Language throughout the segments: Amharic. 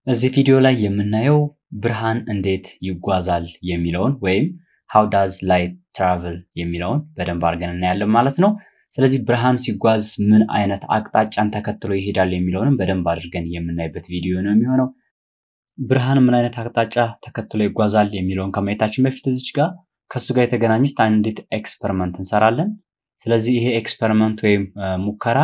እዚህ ቪዲዮ ላይ የምናየው ብርሃን እንዴት ይጓዛል የሚለውን ወይም ሃው ዳዝ ላይት ትራቭል የሚለውን በደንብ አድርገን እናያለን ማለት ነው። ስለዚህ ብርሃን ሲጓዝ ምን አይነት አቅጣጫን ተከትሎ ይሄዳል የሚለውንም በደንብ አድርገን የምናይበት ቪዲዮ ነው የሚሆነው። ብርሃን ምን አይነት አቅጣጫ ተከትሎ ይጓዛል የሚለውን ከማየታችን በፊት እዚች ጋር ከእሱ ጋር የተገናኘች አንዲት ኤክስፐሪመንት እንሰራለን። ስለዚህ ይሄ ኤክስፐሪመንት ወይም ሙከራ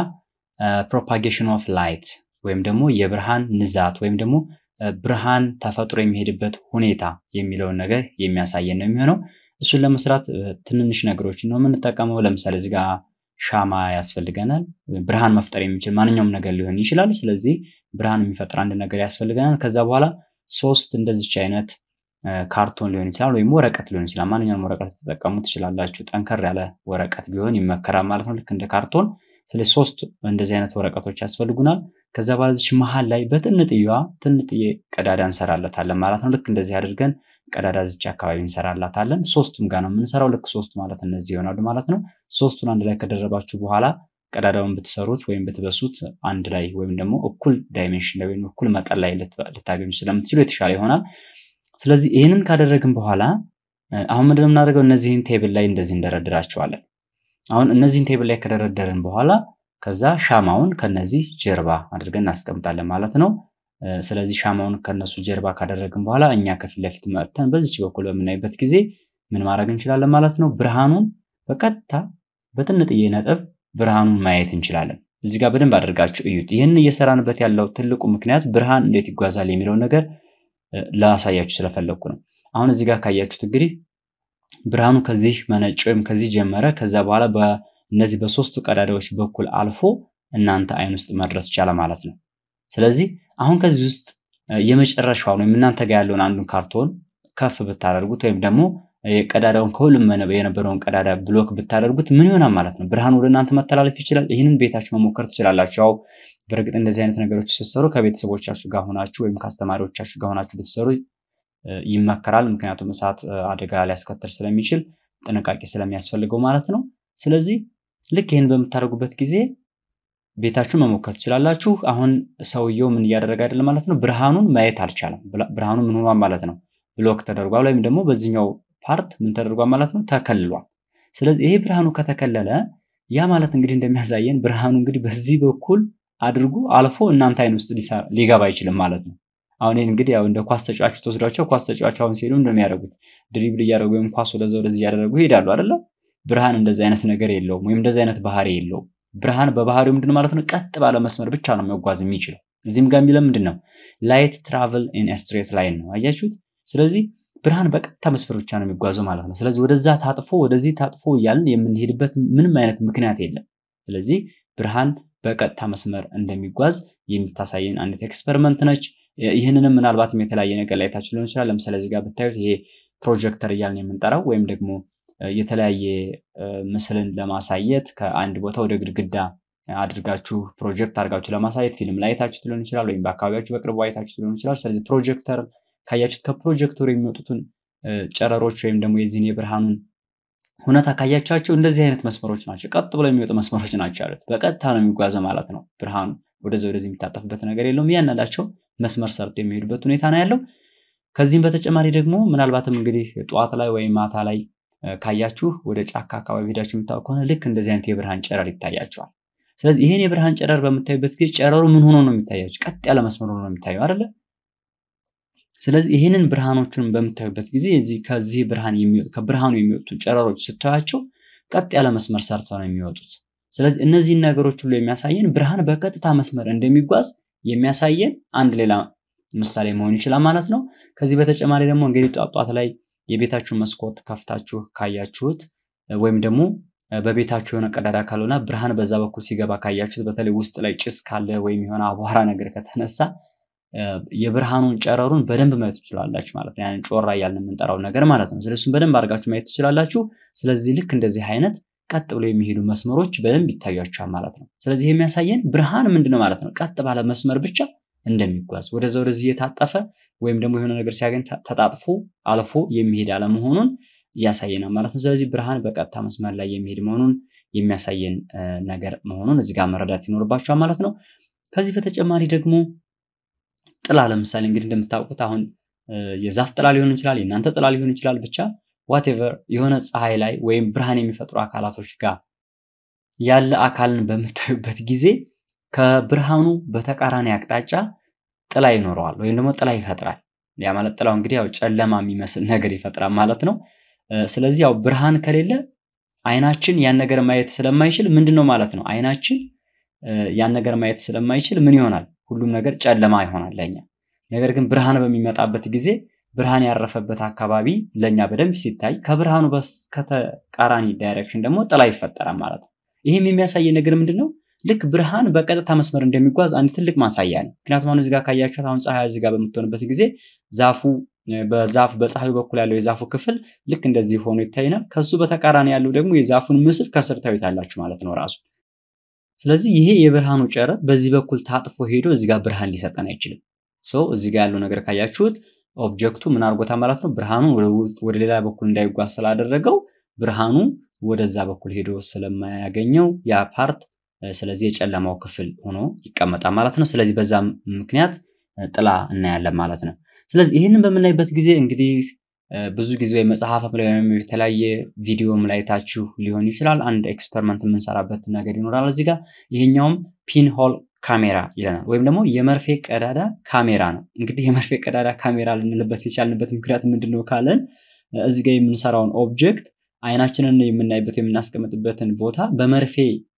ፕሮፓጌሽን ኦፍ ላይት ወይም ደግሞ የብርሃን ንዛት ወይም ደግሞ ብርሃን ተፈጥሮ የሚሄድበት ሁኔታ የሚለውን ነገር የሚያሳየን ነው የሚሆነው። እሱን ለመስራት ትንንሽ ነገሮችን ነው የምንጠቀመው። ለምሳሌ እዚህ ጋር ሻማ ያስፈልገናል። ብርሃን መፍጠር የሚችል ማንኛውም ነገር ሊሆን ይችላል። ስለዚህ ብርሃን የሚፈጥር አንድ ነገር ያስፈልገናል። ከዛ በኋላ ሶስት እንደዚች አይነት ካርቶን ሊሆን ይችላል ወይም ወረቀት ሊሆን ይችላል። ማንኛውም ወረቀት ተጠቀሙ ትችላላችሁ። ጠንከር ያለ ወረቀት ቢሆን ይመከራል ማለት ነው፣ ልክ እንደ ካርቶን። ስለዚህ ሶስት እንደዚህ አይነት ወረቀቶች ያስፈልጉናል። ከዛ በኋላ እዚች መሀል ላይ በጥንጥየዋ ጥንጥዬ ቀዳዳ እንሰራለታለን ማለት ነው። ልክ እንደዚህ አድርገን ቀዳዳ እዚች አካባቢ እንሰራላታለን። ሶስቱም ጋር ነው የምንሰራው። ልክ ሶስት ማለት እነዚህ ይሆናሉ ማለት ነው። ሶስቱን አንድ ላይ ከደረባችሁ በኋላ ቀዳዳውን ብትሰሩት ወይም ብትበሱት አንድ ላይ ወይም ደግሞ እኩል ዳይሜንሽን ላይ ወይም እኩል መጠን ላይ ልታገኙ ስለምትችሉ የተሻለ ይሆናል። ስለዚህ ይህንን ካደረግን በኋላ አሁን ምንድነው የምናደርገው? እነዚህን ቴብል ላይ እንደዚህ እንደረድራቸዋለን። አሁን እነዚህን ቴብል ላይ ከደረደርን በኋላ ከዛ ሻማውን ከነዚህ ጀርባ አድርገን እናስቀምጣለን ማለት ነው። ስለዚህ ሻማውን ከነሱ ጀርባ ካደረግን በኋላ እኛ ከፊት ለፊት መጥተን በዚች በኩል በምናይበት ጊዜ ምን ማድረግ እንችላለን ማለት ነው። ብርሃኑን በቀጥታ በጥንጥዬ ነጥብ ብርሃኑን ማየት እንችላለን። እዚህ ጋር በደንብ አድርጋችሁ እዩት። ይህን እየሰራንበት ያለው ትልቁ ምክንያት ብርሃን እንዴት ይጓዛል የሚለውን ነገር ላሳያችሁ ስለፈለግኩ ነው። አሁን እዚህ ጋር ካያችሁት እንግዲህ ብርሃኑ ከዚህ መነጭ ወይም ከዚህ ጀመረ። ከዛ በኋላ በእነዚህ በሶስቱ ቀዳዳዎች በኩል አልፎ እናንተ አይን ውስጥ መድረስ ቻለ ማለት ነው። ስለዚህ አሁን ከዚህ ውስጥ የመጨረሻውን ወይም እናንተ ጋር ያለውን አንዱን ካርቶን ከፍ ብታደርጉት ወይም ደግሞ ቀዳዳውን ከሁሉም የነበረውን ቀዳዳ ብሎክ ብታደርጉት ምን ይሆናል ማለት ነው? ብርሃን ወደ እናንተ መተላለፍ ይችላል። ይህንን ቤታችሁ መሞከር ትችላላችሁ። ያው በእርግጥ እንደዚህ አይነት ነገሮች ስትሰሩ ከቤተሰቦቻችሁ ጋር ሆናችሁ ወይም ከአስተማሪዎቻችሁ ጋር ሆናችሁ ብትሰሩ ይመከራል። ምክንያቱም እሳት አደጋ ሊያስከትል ስለሚችል ጥንቃቄ ስለሚያስፈልገው ማለት ነው። ስለዚህ ልክ ይህን በምታደርጉበት ጊዜ ቤታችሁን መሞከር ትችላላችሁ። አሁን ሰውየው ምን እያደረገ አይደለም ማለት ነው፣ ብርሃኑን ማየት አልቻለም። ብርሃኑ ምን ሆኗል ማለት ነው፣ ብሎክ ተደርጓል፣ ወይም ደግሞ በዚህኛው ፓርት ምን ተደርጓል ማለት ነው፣ ተከልሏል። ስለዚህ ይሄ ብርሃኑ ከተከለለ ያ ማለት እንግዲህ እንደሚያሳየን ብርሃኑ እንግዲህ በዚህ በኩል አድርጎ አልፎ እናንተ አይን ውስጥ ሊገባ አይችልም ማለት ነው። አሁን ይህን እንግዲህ ያው እንደ ኳስ ተጫዋች ተወስዷቸው ኳስ ተጫዋች አሁን ሲሄዱ እንደሚያደርጉት ድሪብል እያደረጉ ወይም ኳስ ወደዛ ወደዚህ እያደረጉ ይሄዳሉ አይደለ? ብርሃን እንደዚህ አይነት ነገር የለውም፣ ወይም እንደዚህ አይነት ባህሪ የለውም። ብርሃን በባህሪው ምንድን ማለት ነው? ቀጥ ባለ መስመር ብቻ ነው መጓዝ የሚችለው። እዚህም ጋር የሚለው ምንድን ነው? ላይት ትራቭል ኢን ስትሬት ላይን ነው። አያችሁት? ስለዚህ ብርሃን በቀጥታ መስመር ብቻ ነው የሚጓዘው ማለት ነው። ስለዚህ ወደዛ ታጥፎ ወደዚህ ታጥፎ እያልን የምንሄድበት ምንም አይነት ምክንያት የለም። ስለዚህ ብርሃን በቀጥታ መስመር እንደሚጓዝ የምታሳየን አንዲት ኤክስፐሪመንት ነች። ይህንንም ምናልባትም የተለያየ ነገር ላይ ታችሁ ሊሆን ይችላል። ለምሳሌ እዚህ ጋር ብታዩት ይሄ ፕሮጀክተር እያልን የምንጠራው ወይም ደግሞ የተለያየ ምስልን ለማሳየት ከአንድ ቦታ ወደ ግድግዳ አድርጋችሁ ፕሮጀክት አድርጋችሁ ለማሳየት ፊልም ላይ አይታችሁት ሊሆን ይችላል፣ ወይም በአካባቢያችሁ በቅርቡ አይታችሁት ሊሆን ይችላል። ስለዚህ ፕሮጀክተር ካያችሁት ከፕሮጀክተሩ የሚወጡትን ጨረሮች ወይም ደግሞ የዚህን የብርሃኑን ሁኔታ ካያችኋቸው እንደዚህ አይነት መስመሮች ናቸው። ቀጥ ብለው የሚወጡ መስመሮች ናቸው ያሉት። በቀጥታ ነው የሚጓዘው ማለት ነው። ብርሃኑ ወደዚ ወደዚህ የሚታጠፍበት ነገር የለውም። እያንዳንዳቸው መስመር ሰርቶ የሚሄዱበት ሁኔታ ነው ያለው። ከዚህም በተጨማሪ ደግሞ ምናልባትም እንግዲህ ጠዋት ላይ ወይም ማታ ላይ ካያችሁ ወደ ጫካ አካባቢ ሄዳችሁ የምታውቁ ከሆነ ልክ እንደዚህ አይነት የብርሃን ጨረር ይታያቸዋል። ስለዚህ ይህን የብርሃን ጨረር በምታዩበት ጊዜ ጨረሩ ምን ሆኖ ነው የሚታያችሁ? ቀጥ ያለ መስመር ሆኖ ነው የሚታየው አይደለ? ስለዚህ ይህንን ብርሃኖቹን በምታዩበት ጊዜ እዚህ ከዚህ ብርሃን የሚወጡ ከብርሃኑ የሚወጡ ጨረሮች ስታያቸው ቀጥ ያለ መስመር ሰርተው ነው የሚወጡት። ስለዚህ እነዚህን ነገሮች ሁሉ የሚያሳየን ብርሃን በቀጥታ መስመር እንደሚጓዝ የሚያሳየን አንድ ሌላ ምሳሌ መሆን ይችላል ማለት ነው። ከዚህ በተጨማሪ ደግሞ እንግዲህ ጧጧት ላይ የቤታችሁ መስኮት ከፍታችሁ ካያችሁት ወይም ደግሞ በቤታችሁ የሆነ ቀዳዳ ካልሆነ ብርሃን በዛ በኩል ሲገባ ካያችሁት፣ በተለይ ውስጥ ላይ ጭስ ካለ ወይም የሆነ አቧራ ነገር ከተነሳ የብርሃኑን ጨረሩን በደንብ ማየት ትችላላችሁ ማለት ነው። ያንን ጮራ እያልን የምንጠራው ነገር ማለት ነው። ስለዚህ እሱን በደንብ አድርጋችሁ ማየት ትችላላችሁ። ስለዚህ ልክ እንደዚህ አይነት ቀጥ ብለው የሚሄዱ መስመሮች በደንብ ይታያቸዋል ማለት ነው። ስለዚህ የሚያሳየን ብርሃን ምንድነው ማለት ነው? ቀጥ ባለ መስመር ብቻ እንደሚጓዝ ወደዛ ወደዚህ እየታጠፈ ወይም ደግሞ የሆነ ነገር ሲያገኝ ተጣጥፎ አልፎ የሚሄድ አለመሆኑን ያሳየናል ማለት ነው። ስለዚህ ብርሃን በቀጥታ መስመር ላይ የሚሄድ መሆኑን የሚያሳየን ነገር መሆኑን እዚህ ጋር መረዳት ይኖርባቸዋል ማለት ነው። ከዚህ በተጨማሪ ደግሞ ጥላ ለምሳሌ እንግዲህ እንደምታውቁት አሁን የዛፍ ጥላ ሊሆን ይችላል፣ የእናንተ ጥላ ሊሆን ይችላል። ብቻ ዋቴቨር የሆነ ፀሐይ ላይ ወይም ብርሃን የሚፈጥሩ አካላቶች ጋር ያለ አካልን በምታዩበት ጊዜ ከብርሃኑ በተቃራኒ አቅጣጫ ጥላ ይኖረዋል ወይም ደግሞ ጥላ ይፈጥራል። ያ ማለት ጥላው እንግዲህ ያው ጨለማ የሚመስል ነገር ይፈጥራል ማለት ነው። ስለዚህ ያው ብርሃን ከሌለ አይናችን ያን ነገር ማየት ስለማይችል ምንድን ነው ማለት ነው አይናችን ያን ነገር ማየት ስለማይችል ምን ይሆናል? ሁሉም ነገር ጨለማ ይሆናል ለኛ። ነገር ግን ብርሃን በሚመጣበት ጊዜ ብርሃን ያረፈበት አካባቢ ለኛ በደንብ ሲታይ ከብርሃኑ ከተቃራኒ ዳይሬክሽን ደግሞ ጥላ ይፈጠራል ማለት ነው። ይህም የሚያሳየ ነገር ምንድን ነው? ልክ ብርሃን በቀጥታ መስመር እንደሚጓዝ አንድ ትልቅ ማሳያ ነው። ምክንያቱም አሁን እዚጋ ካያችኋት አሁን ፀሐይ እዚጋ በምትሆንበት ጊዜ ዛፉ በዛፍ በፀሐዩ በኩል ያለው የዛፉ ክፍል ልክ እንደዚህ ሆኖ ይታይናል። ከሱ በተቃራኒ ያለው ደግሞ የዛፉን ምስል ከስር ታዩታላችሁ ማለት ነው ራሱ። ስለዚህ ይሄ የብርሃኑ ጨረር በዚህ በኩል ታጥፎ ሄዶ እዚጋ ብርሃን ሊሰጠን አይችልም። ሶ እዚጋ ያለው ነገር ካያችሁት ኦብጀክቱ ምን አድርጎታ ማለት ነው ብርሃኑ ወደ ሌላ በኩል እንዳይጓዝ ስላደረገው ብርሃኑ ወደዛ በኩል ሄዶ ስለማያገኘው ያ ፓርት ስለዚህ የጨለማው ክፍል ሆኖ ይቀመጣል ማለት ነው። ስለዚህ በዛ ምክንያት ጥላ እናያለን ማለት ነው። ስለዚህ ይህንን በምናይበት ጊዜ እንግዲህ ብዙ ጊዜ ወይ መጽሐፍም ላይ ወይም የተለያየ ቪዲዮም ላይ ታችሁ ሊሆን ይችላል። አንድ ኤክስፐሪመንት የምንሰራበት ነገር ይኖራል እዚህ ጋር ይሄኛውም ፒን ሆል ካሜራ ይለናል ወይም ደግሞ የመርፌ ቀዳዳ ካሜራ ነው። እንግዲህ የመርፌ ቀዳዳ ካሜራ ልንልበት የቻልንበት ምክንያት ምንድን ነው ካለን እዚህ ጋር የምንሰራውን ኦብጀክት አይናችንን የምናይበት የምናስቀምጥበትን ቦታ በመርፌ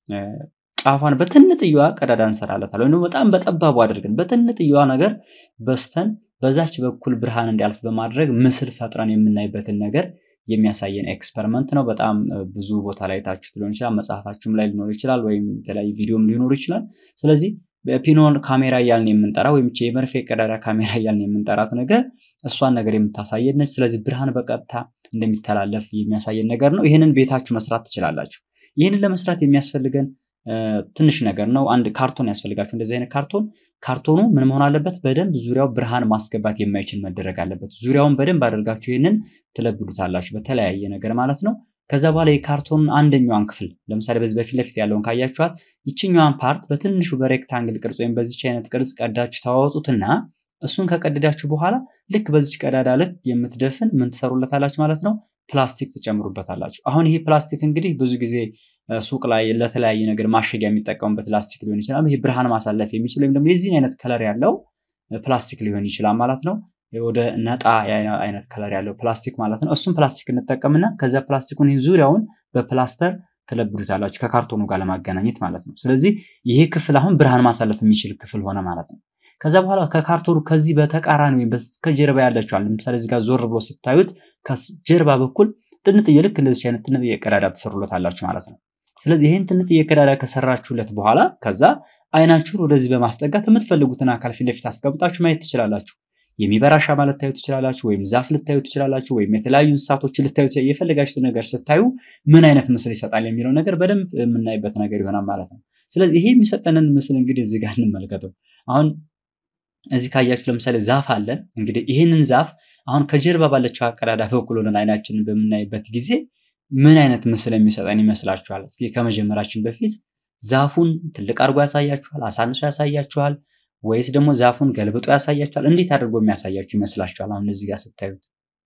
ጫፏን በትንጥየዋ ቀዳዳ እንሰራለታል ወይም ደግሞ በጣም በጠባቡ አድርገን በትንጥየዋ ነገር በስተን በዛች በኩል ብርሃን እንዲያልፍ በማድረግ ምስል ፈጥረን የምናይበትን ነገር የሚያሳየን ኤክስፐሪመንት ነው። በጣም ብዙ ቦታ ላይ ታችሁ ሊሆን ይችላል፣ መጽሐፋችሁም ላይ ሊኖር ይችላል፣ ወይም የተለያዩ ቪዲዮም ሊኖር ይችላል። ስለዚህ በፒኖል ካሜራ እያልን የምንጠራ ወይም የመርፌ ቀዳዳ ካሜራ እያልን የምንጠራት ነገር እሷን ነገር የምታሳየን ነች። ስለዚህ ብርሃን በቀጥታ እንደሚተላለፍ የሚያሳየን ነገር ነው። ይህንን ቤታችሁ መስራት ትችላላችሁ። ይህንን ለመስራት የሚያስፈልገን ትንሽ ነገር ነው። አንድ ካርቶን ያስፈልጋችሁ። እንደዚህ አይነት ካርቶን ካርቶኑ ምን መሆን አለበት? በደንብ ዙሪያው ብርሃን ማስገባት የማይችል መደረግ አለበት። ዙሪያውን በደንብ አድርጋችሁ ይህንን ትለብዱታላችሁ በተለያየ ነገር ማለት ነው። ከዛ በኋላ የካርቶኑን አንደኛዋን ክፍል ለምሳሌ በዚህ በፊት ለፊት ያለውን ካያችኋት ይችኛዋን ፓርት በትንሹ በሬክታንግል ቅርጽ ወይም በዚች አይነት ቅርጽ ቀዳችሁ ታወጡትና እሱን ከቀደዳችሁ በኋላ ልክ በዚች ቀዳዳ ልክ የምትደፍን ምን ትሰሩለታላችሁ ማለት ነው ፕላስቲክ ትጨምሩበታላችሁ። አሁን ይሄ ፕላስቲክ እንግዲህ ብዙ ጊዜ ሱቅ ላይ ለተለያየ ነገር ማሸጊያ የሚጠቀሙበት ፕላስቲክ ሊሆን ይችላል። ይሄ ብርሃን ማሳለፍ የሚችል ወይም ደግሞ የዚህን አይነት ከለር ያለው ፕላስቲክ ሊሆን ይችላል ማለት ነው። ወደ ነጣ አይነት ከለር ያለው ፕላስቲክ ማለት ነው። እሱም ፕላስቲክ እንጠቀምና ከዚያ ፕላስቲኩን ዙሪያውን በፕላስተር ትለብዱታላችሁ ከካርቶኑ ጋር ለማገናኘት ማለት ነው። ስለዚህ ይሄ ክፍል አሁን ብርሃን ማሳለፍ የሚችል ክፍል ሆነ ማለት ነው። ከዛ በኋላ ከካርቶኑ ከዚህ በተቃራኒ ወይም ከጀርባ ያለችዋል ለምሳሌ እዚህ ጋር ዞር ብሎ ስታዩት ከጀርባ በኩል ጥንጥዬ ልክ እንደዚህ አይነት ጥንጥዬ ቀዳዳ ትሰሩለታላችሁ ማለት ነው። ስለዚህ ይህን ጥንጥዬ ቀዳዳ ከሰራችሁለት በኋላ ከዛ አይናችሁን ወደዚህ በማስጠጋት የምትፈልጉትን አካል ፊት ለፊት አስቀምጣችሁ ማየት ትችላላችሁ። የሚበራ ሻማ ልታዩ ትችላላችሁ፣ ወይም ዛፍ ልታዩ ትችላላችሁ፣ ወይም የተለያዩ እንስሳቶች ልታዩ የፈለጋችሁት ነገር ስታዩ ምን አይነት ምስል ይሰጣል የሚለው ነገር በደንብ የምናይበት ነገር ይሆናል ማለት ነው። ስለዚህ ይሄ የሚሰጠንን ምስል እንግዲህ እዚህ ጋር እንመልከተው። አሁን እዚህ ካያችሁ ለምሳሌ ዛፍ አለን። እንግዲህ ይህንን ዛፍ አሁን ከጀርባ ባለችው ቀዳዳ በኩል ሆነን አይናችንን በምናይበት ጊዜ ምን አይነት ምስል የሚሰጠን ይመስላችኋል? እስኪ ከመጀመራችን በፊት ዛፉን ትልቅ አድርጎ ያሳያችኋል? አሳንሶ ያሳያችኋል? ወይስ ደግሞ ዛፉን ገልብጦ ያሳያችኋል? እንዴት አድርጎ የሚያሳያችሁ ይመስላችኋል? አሁን እዚህ ጋር ስታዩት።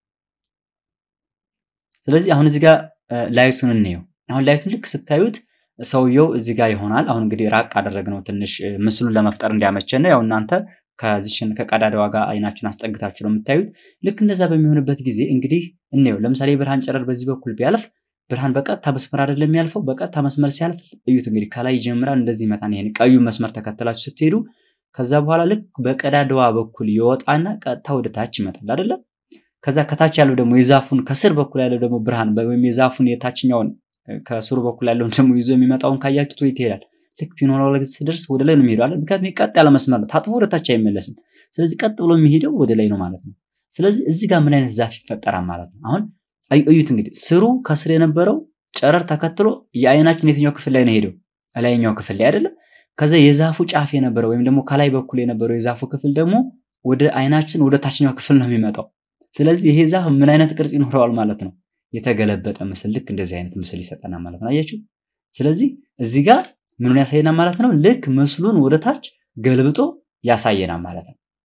ስለዚህ አሁን እዚህ ጋር ላይቱን እንየው። አሁን ላይቱን ልክ ስታዩት ሰውየው እዚህ ጋር ይሆናል። አሁን እንግዲህ ራቅ አደረግነው ትንሽ ምስሉን ለመፍጠር እንዲያመቸን ነው። ያው እናንተ ከዚችን ከቀዳዳዋ ጋር አይናችሁን አስጠግታችሁ ነው የምታዩት። ልክ እንደዛ በሚሆንበት ጊዜ እንግዲህ እንየው። ለምሳሌ የብርሃን ጨረር በዚህ በኩል ቢያልፍ ብርሃን በቀጥታ መስመር አይደለም የሚያልፈው። በቀጥታ መስመር ሲያልፍ እዩት እንግዲህ ከላይ ይጀምራል እንደዚህ ይመጣል። ይሄን ቀዩ መስመር ተከትላችሁ ስትሄዱ ከዛ በኋላ ልክ በቀዳዳዋ በኩል ይወጣና ቀጥታ ወደ ታች ይመጣል አይደለም። ከዛ ከታች ያለው ደግሞ የዛፉን ከስር በኩል ያለው ደግሞ ብርሃን ወይም የዛፉን የታችኛውን ከስሩ በኩል ያለውን ደግሞ ይዞ የሚመጣውን ካያችሁት ወይ ይሄዳል። ልክ ፊኖሎግ ሲደርስ ወደ ላይ ነው የሚሄደው። ምክንያቱም ቀጥ ያለ መስመር ነው፣ ታጥፎ ወደ ታች አይመለስም። ስለዚህ ቀጥ ብሎ የሚሄደው ወደ ላይ ነው ማለት ነው። ስለዚህ እዚህ ጋር ምን አይነት ዛፍ ይፈጠራል ማለት ነው። አሁን እዩት እንግዲህ ስሩ ከስር የነበረው ጨረር ተከትሎ የአይናችን የትኛው ክፍል ላይ ነው ሄደው? ላይኛው ክፍል ላይ አይደለም። ከዛ የዛፉ ጫፍ የነበረው ወይም ደግሞ ከላይ በኩል የነበረው የዛፉ ክፍል ደግሞ ወደ አይናችን ወደ ታችኛው ክፍል ነው የሚመጣው። ስለዚህ ይሄ ዛፍ ምን አይነት ቅርጽ ይኖረዋል ማለት ነው? የተገለበጠ ምስል፣ ልክ እንደዚህ አይነት ምስል ይሰጠናል ማለት ነው። አያችሁ? ስለዚህ እዚህ ጋር ምኑን ያሳየናል ማለት ነው? ልክ ምስሉን ወደ ታች ገልብጦ ያሳየናል ማለት ነው።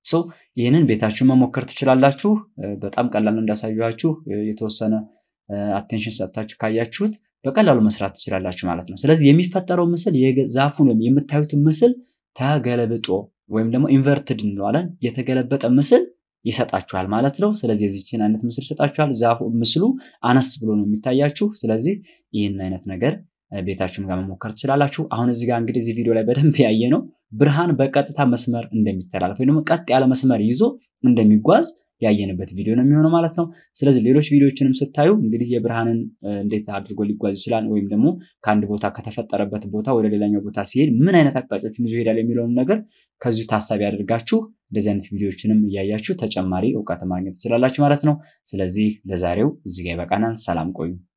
ሶ ይህንን ቤታችሁን መሞከር ትችላላችሁ። በጣም ቀላል እንዳሳየኋችሁ የተወሰነ አቴንሽን ሰጥታችሁ ካያችሁት በቀላሉ መስራት ትችላላችሁ ማለት ነው። ስለዚህ የሚፈጠረው ምስል ዛፉን ወይም የምታዩትን ምስል ተገለብጦ ወይም ደግሞ ኢንቨርትድ እንለዋለን የተገለበጠ ምስል ይሰጣችኋል ማለት ነው። ስለዚህ የዚችን አይነት ምስል ይሰጣችኋል። ዛፉ ምስሉ አነስ ብሎ ነው የሚታያችሁ። ስለዚህ ይህን አይነት ነገር ቤታችሁም ጋር መሞከር ትችላላችሁ። አሁን እዚህ ጋር እንግዲህ እዚህ ቪዲዮ ላይ በደንብ ያየ ነው ብርሃን በቀጥታ መስመር እንደሚተላለፍ ወይም ደግሞ ቀጥ ያለ መስመር ይዞ እንደሚጓዝ ያየንበት ቪዲዮ ነው የሚሆነው ማለት ነው። ስለዚህ ሌሎች ቪዲዮዎችንም ስታዩ እንግዲህ የብርሃንን እንዴት አድርጎ ሊጓዝ ይችላል ወይም ደግሞ ከአንድ ቦታ ከተፈጠረበት ቦታ ወደ ሌላኛው ቦታ ሲሄድ ምን አይነት አቅጣጫዎችን ይዞ ይሄዳል የሚለውን ነገር ከዚሁ ታሳቢ አድርጋችሁ እንደዚህ አይነት ቪዲዮዎችንም እያያችሁ ተጨማሪ እውቀት ማግኘት ትችላላችሁ ማለት ነው። ስለዚህ ለዛሬው እዚህ ጋር ይበቃናል። ሰላም ቆዩ።